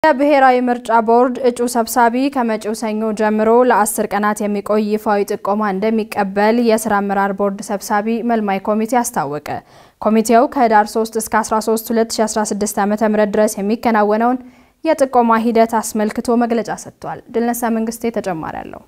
የብሔራዊ ምርጫ ቦርድ እጩ ሰብሳቢ ከመጪው ሰኞ ጀምሮ ለአስር ቀናት የሚቆይ ይፋዊ ጥቆማ እንደሚቀበል የስራ አመራር ቦርድ ሰብሳቢ መልማይ ኮሚቴ አስታወቀ። ኮሚቴው ከህዳር 3 እስከ 13 2016 ዓ.ም ድረስ የሚከናወነውን የጥቆማ ሂደት አስመልክቶ መግለጫ ሰጥቷል። ድልነሳ መንግስቴ ተጨማሪ አለው።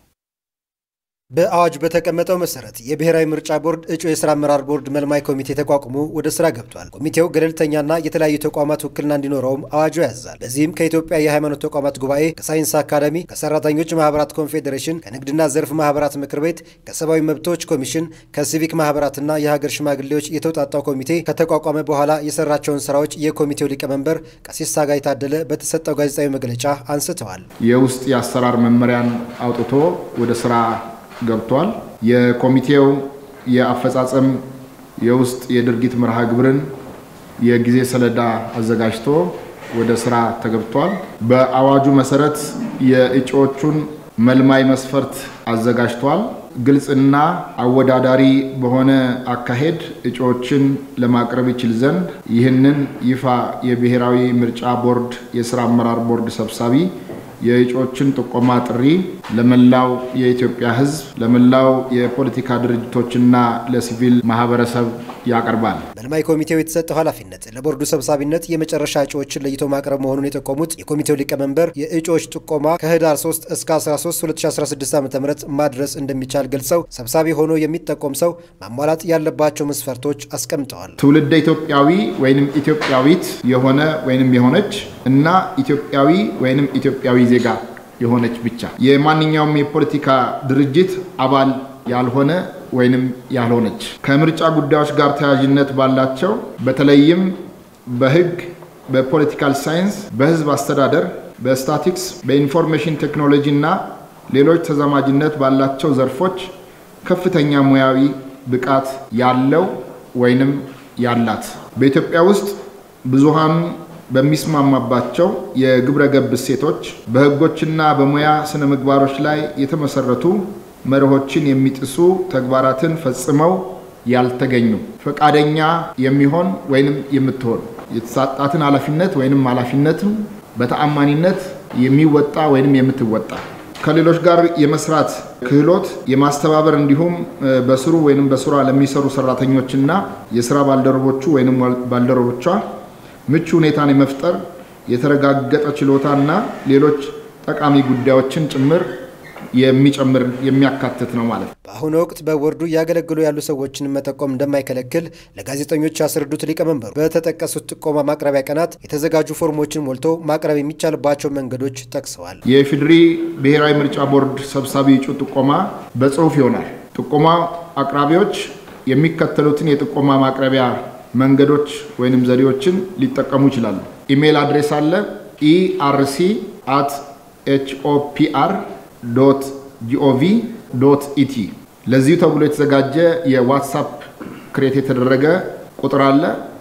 በአዋጅ በተቀመጠው መሰረት የብሔራዊ ምርጫ ቦርድ እጩ የስራ አመራር ቦርድ መልማይ ኮሚቴ ተቋቁሞ ወደ ስራ ገብቷል። ኮሚቴው ገለልተኛና የተለያዩ ተቋማት ውክልና እንዲኖረውም አዋጁ ያዛል። በዚህም ከኢትዮጵያ የሃይማኖት ተቋማት ጉባኤ፣ ከሳይንስ አካዳሚ፣ ከሰራተኞች ማህበራት ኮንፌዴሬሽን፣ ከንግድና ዘርፍ ማህበራት ምክር ቤት፣ ከሰብአዊ መብቶች ኮሚሽን፣ ከሲቪክ ማህበራትና የሀገር ሽማግሌዎች የተውጣጣው ኮሚቴ ከተቋቋመ በኋላ የሰራቸውን ስራዎች የኮሚቴው ሊቀመንበር ቀሲስ ታጋይ ታደለ በተሰጠው ጋዜጣዊ መግለጫ አንስተዋል። የውስጥ የአሰራር መመሪያን አውጥቶ ወደ ስራ ገብቷል። የኮሚቴው የአፈጻጸም የውስጥ የድርጊት መርሃ ግብርን የጊዜ ሰሌዳ አዘጋጅቶ ወደ ስራ ተገብቷል። በአዋጁ መሰረት የእጩዎቹን መልማይ መስፈርት አዘጋጅቷል። ግልጽና አወዳዳሪ በሆነ አካሄድ እጩዎችን ለማቅረብ ይችል ዘንድ ይህንን ይፋ የብሔራዊ ምርጫ ቦርድ የስራ አመራር ቦርድ ሰብሳቢ የእጩዎችን ጥቆማ ጥሪ ለመላው የኢትዮጵያ ሕዝብ ለመላው የፖለቲካ ድርጅቶችና ለሲቪል ማህበረሰብ ያቀርባል። መልማይ ኮሚቴው የተሰጠው ኃላፊነት ለቦርዱ ሰብሳቢነት የመጨረሻ እጩዎችን ለይቶ ማቅረብ መሆኑን የጠቆሙት የኮሚቴው ሊቀመንበር የእጩዎች ጥቆማ ከህዳር 3 እስከ 13 2016 ዓ ም ማድረስ እንደሚቻል ገልጸው ሰብሳቢ ሆኖ የሚጠቆም ሰው ማሟላት ያለባቸው መስፈርቶች አስቀምጠዋል። ትውልደ ኢትዮጵያዊ ወይንም ኢትዮጵያዊት የሆነ ወይንም የሆነች እና ኢትዮጵያዊ ወይንም ኢትዮጵያዊ ዜጋ የሆነች ብቻ የማንኛውም የፖለቲካ ድርጅት አባል ያልሆነ ወይንም ያልሆነች ከምርጫ ጉዳዮች ጋር ተያያዥነት ባላቸው በተለይም በህግ፣ በፖለቲካል ሳይንስ፣ በህዝብ አስተዳደር፣ በስታቲክስ፣ በኢንፎርሜሽን ቴክኖሎጂ እና ሌሎች ተዛማጅነት ባላቸው ዘርፎች ከፍተኛ ሙያዊ ብቃት ያለው ወይንም ያላት በኢትዮጵያ ውስጥ ብዙሃኑ በሚስማማባቸው የግብረ ገብ እሴቶች በህጎችና በሙያ ስነ ምግባሮች ላይ የተመሰረቱ መርሆችን የሚጥሱ ተግባራትን ፈጽመው ያልተገኙ ፈቃደኛ የሚሆን ወይንም የምትሆን የተሰጣትን ኃላፊነት ወይንም ኃላፊነትም በተአማኒነት የሚወጣ ወይንም የምትወጣ ከሌሎች ጋር የመስራት ክህሎት የማስተባበር እንዲሁም በስሩ ወይንም በስሯ ለሚሰሩ ሰራተኞችና የስራ ባልደረቦቹ ወይንም ባልደረቦቿ ምቹ ሁኔታን የመፍጠር የተረጋገጠ ችሎታና ሌሎች ጠቃሚ ጉዳዮችን ጭምር የሚጨምር የሚያካትት ነው ማለት ነው። በአሁኑ ወቅት በቦርዱ እያገለግሉ ያሉ ሰዎችን መጠቆም እንደማይከለክል ለጋዜጠኞች ያስረዱት ሊቀመንበሩ በተጠቀሱት ጥቆማ ማቅረቢያ ቀናት የተዘጋጁ ፎርሞችን ሞልቶ ማቅረብ የሚቻልባቸው መንገዶች ጠቅሰዋል። የኢፌዴሪ ብሔራዊ ምርጫ ቦርድ ሰብሳቢ እጩ ጥቆማ በጽሁፍ ይሆናል። ጥቆማ አቅራቢዎች የሚከተሉትን የጥቆማ ማቅረቢያ መንገዶች ወይንም ዘዴዎችን ሊጠቀሙ ይችላሉ። ኢሜይል አድሬስ አለ ኢአርሲ አት ኤችኦፒአር ዶት ጂኦቪ ዶት ኢቲ። ለዚሁ ተብሎ የተዘጋጀ የዋትሳፕ ክሬት የተደረገ ቁጥር አለ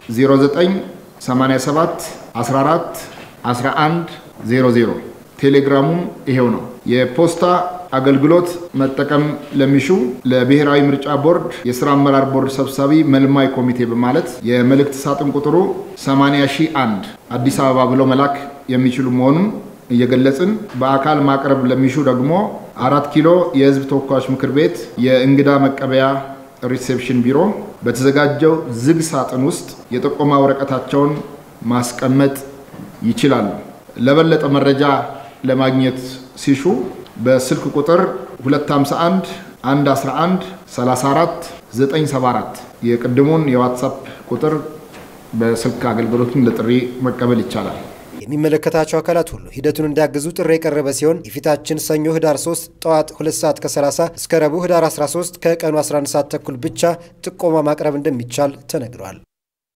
0987 14 11 00። ቴሌግራሙም ይሄው ነው። የፖስታ አገልግሎት መጠቀም ለሚሹ ለብሔራዊ ምርጫ ቦርድ የስራ አመራር ቦርድ ሰብሳቢ መልማይ ኮሚቴ በማለት የመልእክት ሳጥን ቁጥሩ 80001 አዲስ አበባ ብለው መላክ የሚችሉ መሆኑን እየገለጽን በአካል ማቅረብ ለሚሹ ደግሞ አራት ኪሎ የህዝብ ተወካዮች ምክር ቤት የእንግዳ መቀበያ ሪሴፕሽን ቢሮ በተዘጋጀው ዝግ ሳጥን ውስጥ የጥቆማ ወረቀታቸውን ማስቀመጥ ይችላሉ። ለበለጠ መረጃ ለማግኘት ሲሹ በስልክ ቁጥር 251 111 34 974 የቅድሙን የዋትሳፕ ቁጥር በስልክ አገልግሎቱን ለጥሪ መቀበል ይቻላል። የሚመለከታቸው አካላት ሁሉ ሂደቱን እንዲያግዙ ጥሪ የቀረበ ሲሆን የፊታችን ሰኞ ህዳር 3 ጠዋት 2 ሰዓት ከ30 እስከ ረቡዕ ህዳር 13 ከቀኑ 11 ሰዓት ተኩል ብቻ ጥቆማ ማቅረብ እንደሚቻል ተነግሯል።